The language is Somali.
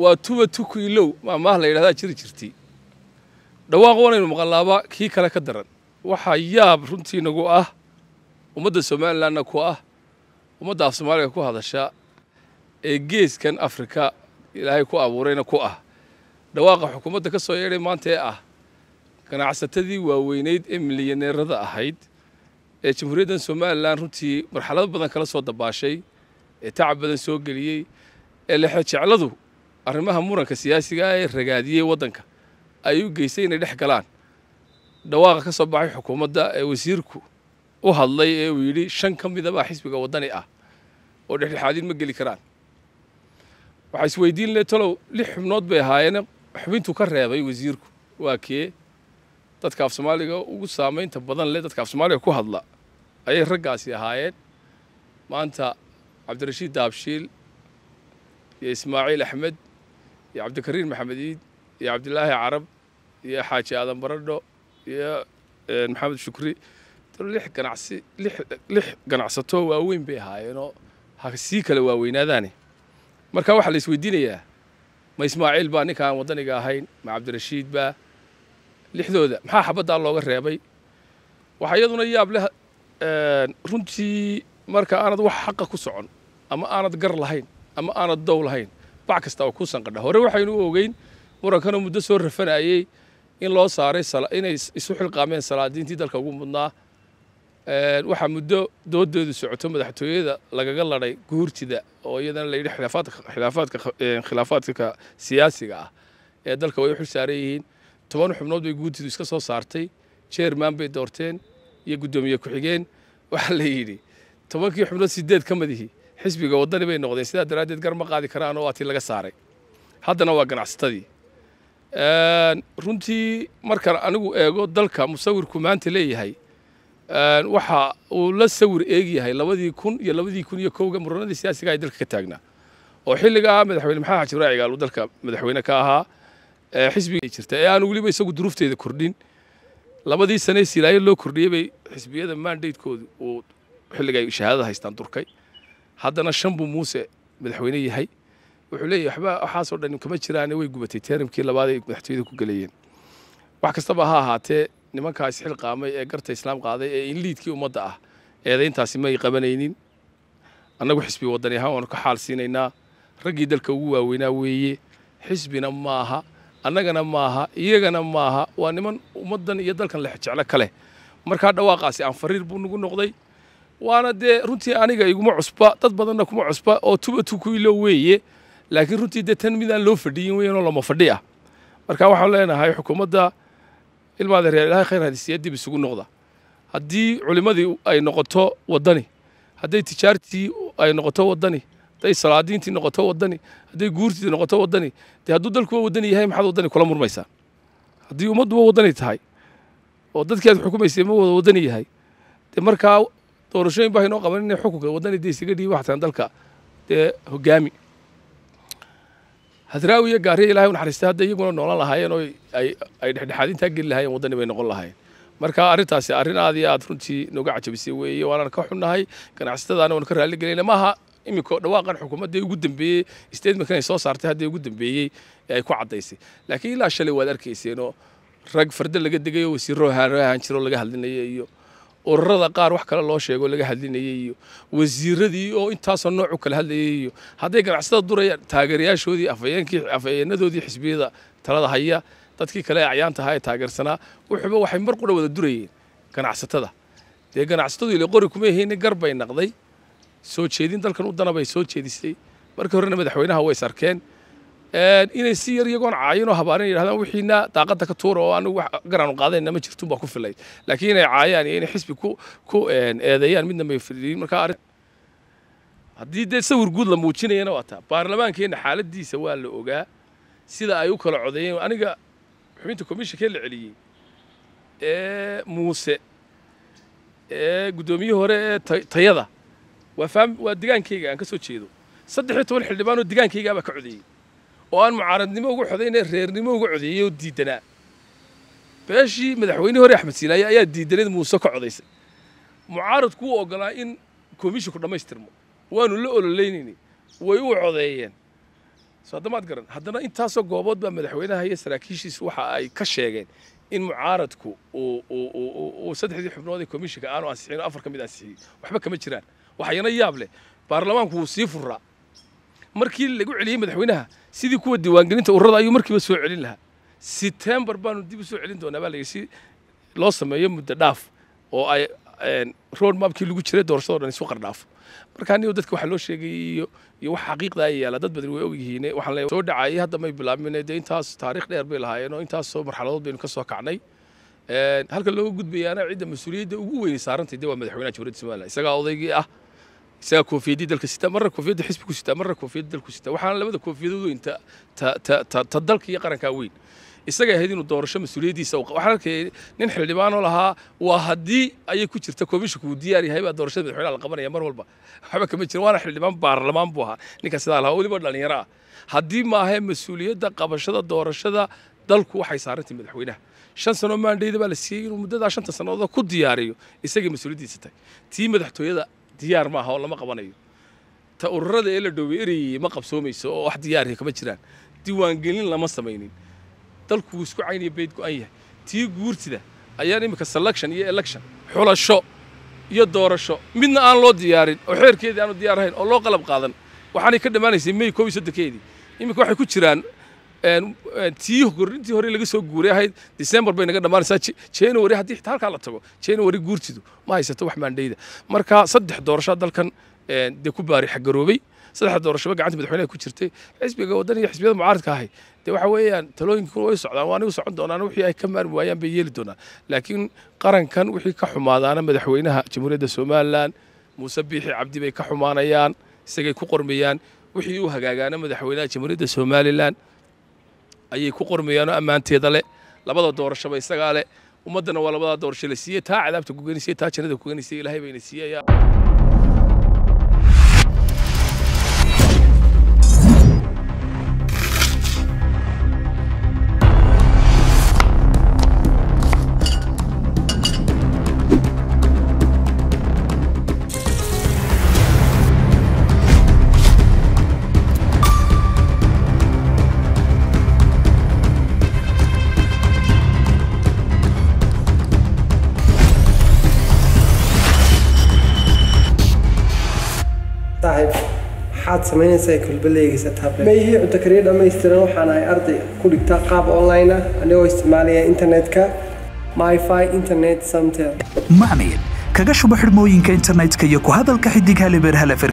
waa tuba tuku ilow maamaah la yidhahdaa jiri jirtay dhawaaq wanaynu maqlaaba kii kale ka daran waxaa yaab runtii nagu ah ummadda somalilanna ku ah ummadda af soomaaliga ku hadasha ee geeskan afrika ilaahay ku abuurayna ku ah dhawaaqa xukuumadda ka soo yeedhay maanta ee ah ganacsatadii waaweyneyd ee milyaneerada ahayd ee jamhuuriyaddan somalilan runtii marxalado badan kala soo dabaashay ee tacab badan soo geliyey ee lexejecladu arrimaha muranka siyaasiga ee ragaadiyey waddanka ay u geystay inay dhex galaan dhawaaqa ka soo baxay xukuumadda ee wasiirku u hadlay ee uu yidhi shan ka midabaa xisbiga waddani ah oo dhexdhexaadin ma geli karaan waxaa isweydiin le talow lix xubnood bay ahaayeen xubintuu ka reebay wasiirku waa kee dadka af soomaaliga ugu saamaynta badan leh dadka af soomaaliga ku hadla ayay raggaasi ahaayeen maanta cabdirashiid daabshiil iyo ismaaciil axmed iyo cabdikariin maxamed iid iyo cabdilaahi carab iyo xaaji aadan baradho iyo maxamed shukri lix ganacsi lix lix ganacsato waaweyn bay ahaayeenoo ha sii kala waaweynaadaane marka waxaa la isweydiinayaa ma ismaaciil baa ninkaan waddaniga ahayn ma cabdirashiid baa lixdooda maxaa xabaddaa looga reebay waxaa iyaduna yaab leh runtii marka aanad wax xaqa ku socon ama aanad gar lahayn ama aanad dow lahayn bac kasta oo kuu sanqadha hore waxaynu u ogeyn murankanoo muddo soo rafanayey in loo saaray inay isu xilqaameen salaadiintii dalka ugu mudnaa waxaa muddo doodeedu socoto madaxtooyada lagaga ladhay guurtida oo iyadana la yidhi khilaafaadka khilaafaadka siyaasiga ah ee dalka way u xil saaran yihiin toban xubnood bay guurtidu iska soo saartay jeerman bay doorteen iyo guddoomiye ku-xigeen waxaa la yidhi tobankii xubnood sideed ka madihi xisbiga waddani bay noqdeen sidaa daraaddeed gar ma qaadi karaan oo waa tii laga saaray haddana waa ganacsatadii runtii markaan anigu eego dalka musawirku maanta leeyahay waxa uu la sawir eegyahay labadii kun iyo labadii kun iyo kowga muranadii siyaasiga ay dalka ka taagnaa oo xilligaa madaxweyne maxamed xaji ibraahi gaal uu dalka madaxweyne ka ahaa xisbiga jirta ee aan weliba isagu duruufteeda kordhin labadii sane silaayo loo kordhiyey bay xisbiyada mandatekoodu uu xilliga shahaadada haystaan durkay haddana shan buu muuse madaxweyne yahay wuxuu leeyahy waxba waxaasoo dhan kama jiraane way gubatay teeramkii labaad ay madaxtooyada ku galayeen wax kastaba ha ahaatee nimankaa isxilqaamay ee garta islaam qaaday ee inliidkii ummadda ah eedayntaasi may qabanaynin annagu xisbi waddani ahaan waanu ka xaal siinaynaa raggii dalka ugu waaweynaa weeye xisbina maaha annagana maaha iyagana maaha waa niman ummaddan iyo dalkan lexjeclo ka leh markaa dhawaaqaasi aan fariir buu nagu noqday waana dee runtii aniga iguma cusba dad badanna kuma cusba oo tuba tukuilo weeye laakiin runtii dee tan midaan loo fadhiyin weyanoo lama fadhi ah marka waxaan leenahay xukuumadda ilmaada reer ilahay khayr hadisiya dib isugu noqda haddii culimmadii ay noqoto waddani hadday tijaartii ay noqoto waddani hadday salaadiintii noqoto waddani hadday guurtii noqoto waddani dee hadduu dalkuwa waddani yahay maxaad waddani kula murmaysaa haddii ummadduba waddani tahay oo dadkii aad xukumaysay ma wada waddani yahay dee markaa doorashooyin baa inoo qaban inay xukunka waddani dee isaga dhiiba waxtaan dalka dee hogaami hadraawi iyo gaariya ilahay u naxariistay hadda iyaguna noolan lahaayeen oo ay ay dhexdhexaadintaa geli lahaayeen waddani bay noqon lahaayeen marka arrintaasi arrin aad iyo aad runtii nooga cajabisay weeye waanaan ka xunnahay ganacsatadaana waanu ka raalli gelayna maaha iminka dhawaaqan xukuumadda ugu dambeeyey statementkan ay soo saartay hadda ugu dambeeyey ee ay ku caddaysay laakiin ilaa shalay waad arkayseenoo rag farda laga degay oo wasiirro ahaan jiro laga hadlinaya iyo ururada qaar wax kale loo sheego laga hadlinayay iyo wasiiradii oo intaasoo nooc u kala hadlayay iyo hadday ganacsatada durayaan taageerayaashoodii afayeenkii afayeenadoodii xisbiyada talada haya dadkii kale ee acyaanta ahaa ee taageersanaa wuxuuba waxay mar qura wada durayeen ganacsatada dee ganacsatadu ile qori kuma ahayni gar bay naqday soo jeedin dalkan u dana bay soo jeedisay markii horena madaxweynaha way sarkeen inay si yar iyagoon caayinoo habaarin yidhahdaan wixiina daaqadda ka tuura oo anigu wax garaanu qaadayna ma jirtun baa ku filay laakiin inay caayaan iyo inay xisbi ku ku eedeeyaan midna may fidhiin marka arrin haddii dee sawir guud la muujinayana waa taa baarlamaankeenna xaaladiisa waa la ogaa sida ay u kala codeeyeen aniga xubinta komishinkee la celiyey ee muuse ee guddoomiyihii hore ee tayada waa faam waa digaankayga aan ka soo jeedo saddex iyo toban xildhibaan oo digaankaygaabaa ka codeeyey oo aan mucaaradnimo uga codayne reernimo uga codeeyey oo diidanaa beeshii madaxweynihii hore axmed siinaaye ayaa diidanayd muuse ka codaysay mucaaradku u ogolaa in komishinku dhammaystirmo waanu la ololeynayni way u codeeyeen soo haddamaad garan haddana intaasoo goobood baa madaxweynaha iyo saraakiishiisu waxa ay ka sheegeen in mucaaradku uu saddexdii xubnood ee komishinka aanu ansixin oo afar ka mid ansixiyey waxba kama jiraan waxayana yaab leh baarlamaanku wuu sii furaa markii lagu celiyey madaxweynaha sidii kuwa diiwaangelinta ururada ayuu markiiba soo celin lahaa setembar baanu dib u soo celin doonaa baa layidhi si loo sameeyo muddo dhaaf oo ay road mapkii lagu jiray doorashadoo dhan isu qardhaafo markaa niyo dadka waxaa loo sheegay iyo iyo wax xaqiiqda ay yaala dad badan way ogyihiin waxaan leeyahay soo dhacayay hadda may bilaabmin dee intaas taariikh dheer bay lahaayeen oo intaasoo marxaladood baynu ka soo kacnay halka looga gudbayaana cidda mas-uuliyadda ugu weyn saarantay dee waa madaxweynaha jamhuuriyadda somaliland isagaa odaygii ah isagaa koofiyadii dalka sita marna koofiyadda xisbigu sita marna koofiyadda dalku sita waxaana labada koofiyadood weyn ta ta ta ta dalka iyo qarankaa weyn isaga ahayd inuu doorasho mas-uuliyaddiisa waxaan arkayay nin xildhibaanoo lahaa waa haddii ayay ku jirta komishinku uu diyaar yahay baa doorashada madaxweynaha la qabanaya mar walba waxba kama jirin waana xildhibaan baarlamaan buu ahaa ninka sidaa lahaa weliba dhalinyaro ah haddii maahae mas-uuliyadda qabashada doorashada dalku waxay saarantay madaxweynaha shan sano maandhayda baa la siiyey inuu muddadaa shanta sannadood ku diyaariyo isagay mas-uuliyaddiisa tahay tii madaxtooyada diyaar maaha oo lama qabanayo ta ururada ee la dhoobay ereyay ma qabsoomayso oo wax diyaariya kama jiraan diiwaangelin lama samaynin dalku wuu isku caynaya bayd go-an yahay tii guurtida ayaan iminka selection iyo election xulasho iyo doorasho midna aan loo diyaarin oo xeerkeedii aanu diyaar ahayn oo loo qalab qaadan waxaanay ka dhammaanaysay may koob iyo soddonkeedii iminka waxay ku jiraan tii gorintii hore laga soo guuray ahayd december bay naga dhammaanaysaa january haddii xitaa halkaa la tago january guurtidu ma haysato wax maandhayda marka saddex doorasho dalkan dee ku baari xagaroobay saddexda doorashaba gacanta madaxweynaha ku jirtay xisbiga waddan iyo xisbiyada mucaaradka ahay dee waxa weeyaan talooyinkuna way socdaan waana u socon doonaan wixii ay ka maarmi waayaan bay yeeli doonaan laakiin qarankan wixii ka xumaadaana madaxweynaha jamhuuriyadda somalilan muuse biixi cabdi bay ka xumaanayaan isagay ku qormayaan wixii u hagaagaana madaxweynaha jamhuuriyadda somalilan ayay ku qormayaanoo ammaanteeda leh labada doorashaba isagaa leh ummaddana waa labadaa doorasho la siiyey taa cadaabta kugenisay taa jannada kugenisay ilaahay bayna siiyaya saaxiib maxaad samaynaysaa kulbaleygiisa tablet ma ihii cunto kariya dhammaystiran waxaan ahay arday ku dhigta qaab online ah anigoo isticmaalaya internetka myfi internet samtel macmiil kaga shubo xidhmooyinka internetka iyo ku hadalka xidig halibeer halefer